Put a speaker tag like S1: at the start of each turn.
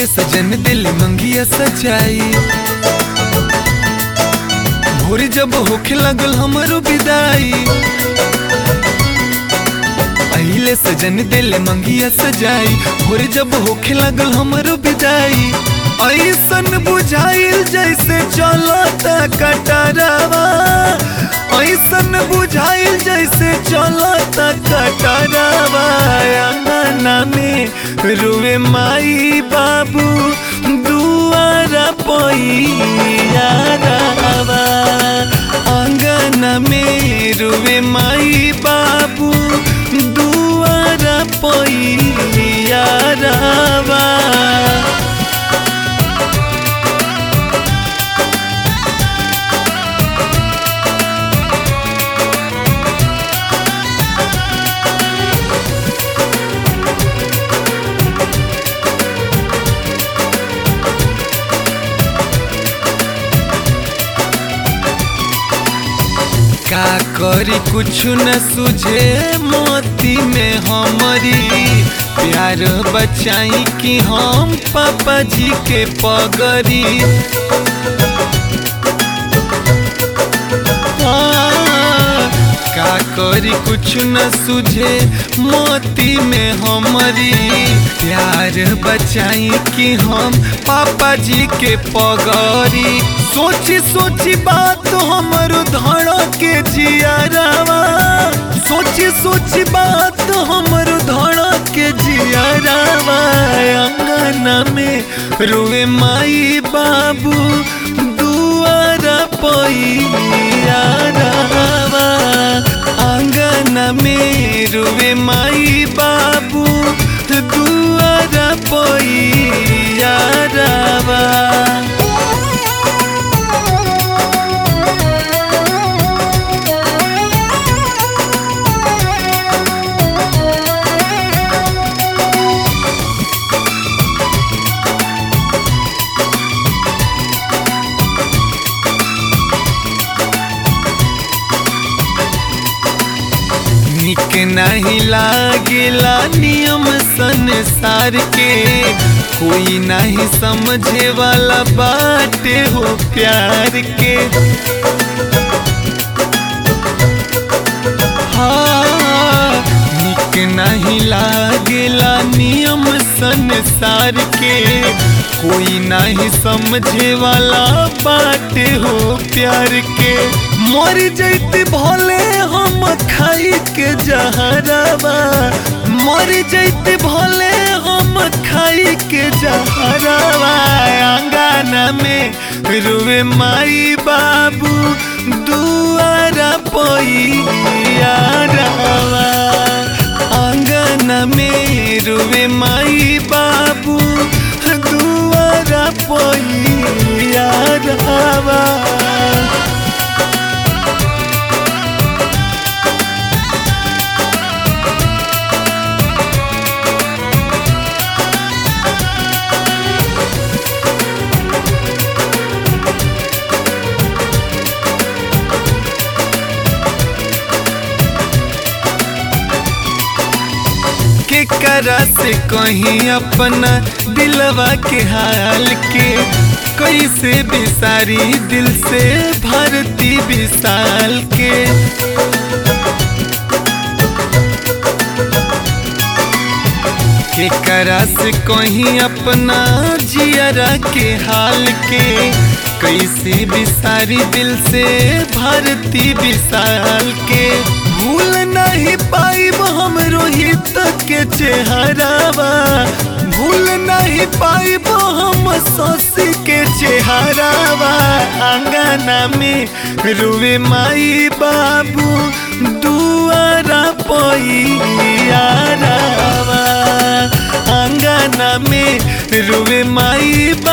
S1: सजन दिल मंगिया सजाई भोर जब होखे लगल हमरो विदाई अहिले सजन दिल मंगिया सजाई भोर जब होखे लगल हमरो विदाई ऐसन बुझाइल जैसे चलता कटरवा ऐसन बुझाइल जैसे चलता कटरवा अंगना में रुवे माई बाबू दुआरा पैया रवा अंगना में रुवे माई बाबू दुआरा पैया रवा का करी कुछ न सुझे मोती में हमारी प्यार बचाई कि हम पापा जी के पगरी हाँ, का करी कुछ न सुझे मोती में हमारी प्यार बचाई कि हम पापा जी के पगरी सोची सोची बात हमर धड़ के जियारावा सोची सोची बात हमर धड़ के जियारावा अंगना में रुए माई बाबू दुआरा पैया रावा अंगना में रुए माई बाबू दुआरा पैया रावा निक नहीं लागेला नियम संसार के कोई नहीं समझे वाला बाटे हो प्यार के हाँ, निक नहीं लागेला नियम संसार के कोई नहीं समझे वाला बाटे हो प्यार के मर जैते भले हम खाई के जहरवा मर जैते भले हम खाई के जहरवा अंगना में रुए माई बाबू दुआरा पैया रवा अंगना में रुए माई बाबू दुआरा पैया रवा के करा से कहीं अपना दिलवा के हाल के कैसे बिसारी दिल से भरती विशाल के के करा से कहीं अपना जियरा के हाल के कैसे बिसारी दिल से भरती विशाल के भूल नहीं पाइब हम रोहित के चेहरावा भूल नहीं पाइब हम ससी के चेहरावा अंगना में रुए माई बाबू दुआरा पैया रावा अंगना में रुए माई